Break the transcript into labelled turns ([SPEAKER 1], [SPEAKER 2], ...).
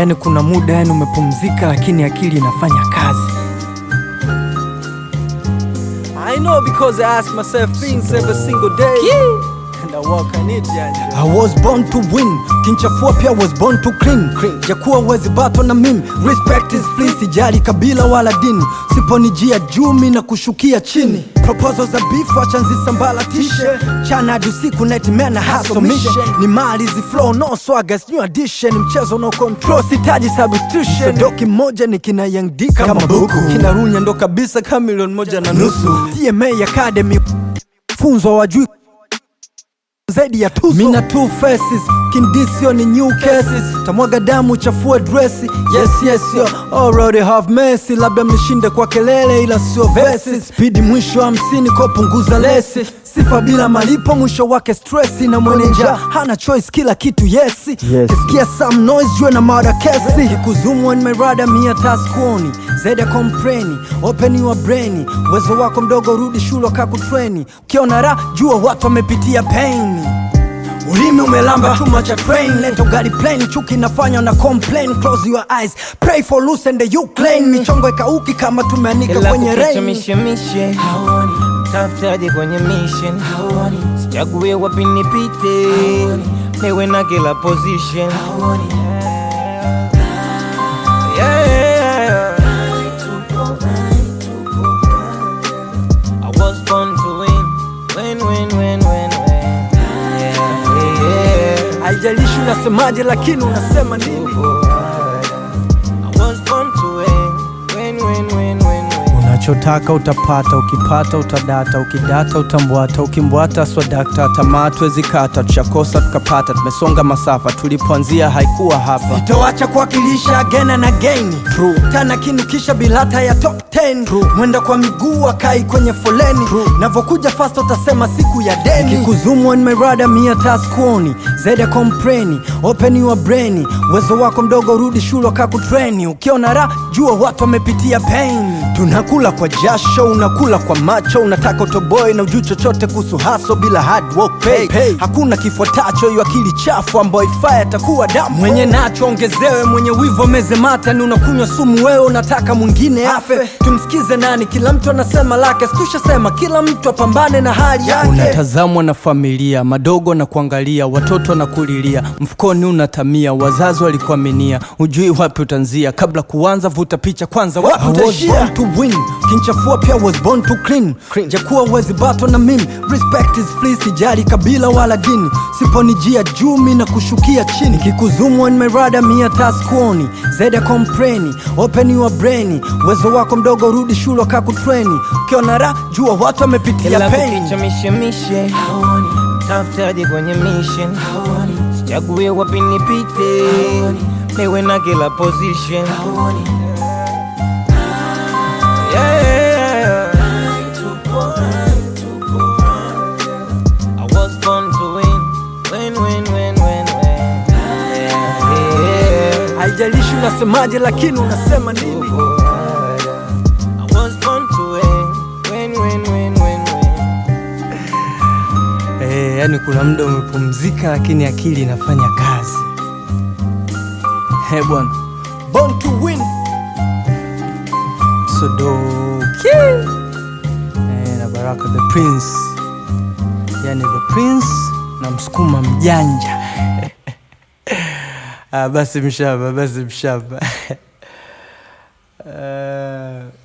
[SPEAKER 1] yani kuna muda yani umepumzika lakini akili inafanya kazi I know because I ask myself things every single day and I work on it yani.
[SPEAKER 2] I was born to win kinchafua pia was born to clean, jakuwa wezi bato na mimi respect is free sijali kabila wala dini siponijia jumi na kushukia chini proposal za beef acha nzisambalatishe chana hadi usiku nightmare hustle mission ni mali zi flow no swagger new addition mchezo no control sitaji substitution doki moja ni kina Young D kama buku kina Runya ndo kabisa kama milioni moja na nusu TMA Academy funzo wajui zaidi ya tuzo mina two faces kindisio ni new cases tamwaga damu chafua dresi yes yes yo already have mercy labda mnishinde kwa kelele ila sio verses spidi mwisho hamsini ko punguza lesi sifa bila malipo mwisho wake stressi na mweneja hana choice kila kitu yesi yes. kisikia some noise jue na mada kesi kikuzumu nimerada mia taskuoni zaidi ya kompreni open your brain uwezo wako mdogo rudi shule kakutreni ukiona ra jua watu wamepitia pain ulimi umelamba chuma cha train lento gari plane chuki nafanya na complain close your eyes pray for loose and you claim michongo ikauki kama tumeanika
[SPEAKER 3] Ila
[SPEAKER 2] kwenye
[SPEAKER 3] kukicha
[SPEAKER 2] rain
[SPEAKER 3] mishemishe haoni tafutaje kwenye mission haoni sichague wapi nipite niwe na kila position haoni yeah. I was born to win win win win win win yeah, yeah.
[SPEAKER 2] haijalishi unasemaje lakini unasema nini
[SPEAKER 3] I was born to win win win win win win
[SPEAKER 1] unachotaka utapata ukipata utadata ukidata utambwata ukimbwata swadakta tamaa tuwezikata tushakosa tukapata tumesonga masafa tulipoanzia haikuwa hapa
[SPEAKER 2] toacha kuwakilisha gena na geni tana kinukisha bilata ya top 10 mwenda kwa miguu akai kwenye foleni navokuja fast utasema siku ya deni kikuzumu nimerada mia taskuoni zaidi ya kompreni open your brain uwezo wako mdogo rudi shule kakutreni ukiona ra jua watu wamepitia pain tunakula kwa jasho unakula kwa macho unataka utoboe na ujuu chochote kuhusu haso bila hard work pay. Pay. hakuna kifuatacho hiyo akili chafu ambayo ifaa atakuwa damu mwenye nacho ongezewe mwenye wivo meze mata ni unakunywa sumu wewe unataka mwingine afe tumsikize nani kila mtu anasema lake situshasema kila mtu apambane na hali yake
[SPEAKER 1] unatazamwa na familia madogo na kuangalia watoto na kulilia mfukoni unatamia wazazi walikuaminia ujui wapi utanzia kabla kuanza vuta picha kwanza wapi
[SPEAKER 2] I was
[SPEAKER 1] utaishia
[SPEAKER 2] born to win kinchafua pia was born to clean, jakuwa wezi bato na mimi respect is free sijali kabila wala dini siponijia jumi na kushukia chini kikuzumu nimerada mia taskuoni zaidi ya kompreni open your brain uwezo wako mdogo rudi shule kakutreni ukiona ra jua watu wamepitia
[SPEAKER 3] Ila
[SPEAKER 2] pain
[SPEAKER 3] kukicha mishemishe haoni tafutaje kwenye mission haoni sichague wapi nipite niwe na kila position haoni yeah. I was born to win win win win win win yeah, yeah.
[SPEAKER 2] haijalishi unasemaje lakini unasema nini
[SPEAKER 3] I was born to win win win win win win
[SPEAKER 1] Eh, yani kuna muda umepumzika lakini akili inafanya kazi he bwana
[SPEAKER 2] born to win
[SPEAKER 1] sodoki eh, na baraka the prince yani the prince na msukuma mjanja ah, basi mshamba basi mshamba uh,